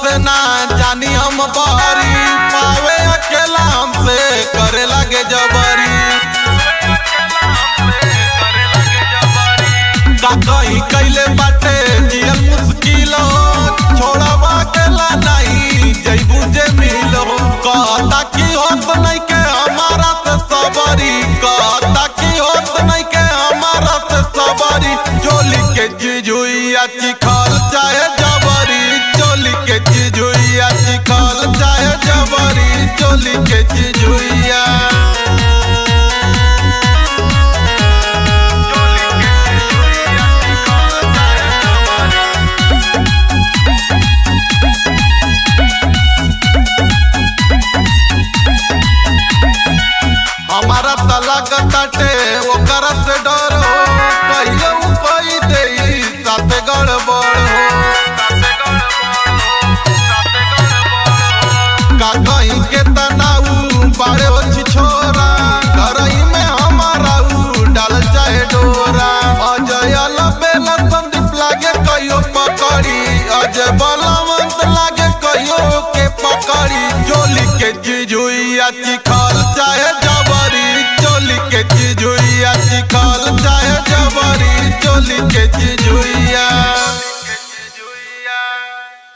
से ना जानी हम बारी पावे अकेला हमसे करे लगे जबरी का कहीं कैले बाटे जियल मुश्किल छोड़वा अकेला नहीं जैबू जे मिलो कहता की होत नहीं के हमारा से सबरी कहता की होत नहीं के हमारा से सबरी चोली के जिजुइया चिखल चाहे जबरी चोली के जिजुइया चिखल चाहे जबरी चोली के जिजुइया हमारा तलाक काटे ओकर से डर हो कहियो कोई दे साथे गड़बड़ हो का कहीं के तनाऊ बाड़े हो छोरा घर ही में हमारा ऊ डाल चाहे डोरा अजय बेला संदीप लागे कहियो पकड़ी अजय बलवंत लागे कहियो के पकड़ी जोली के जिजुइया चिखा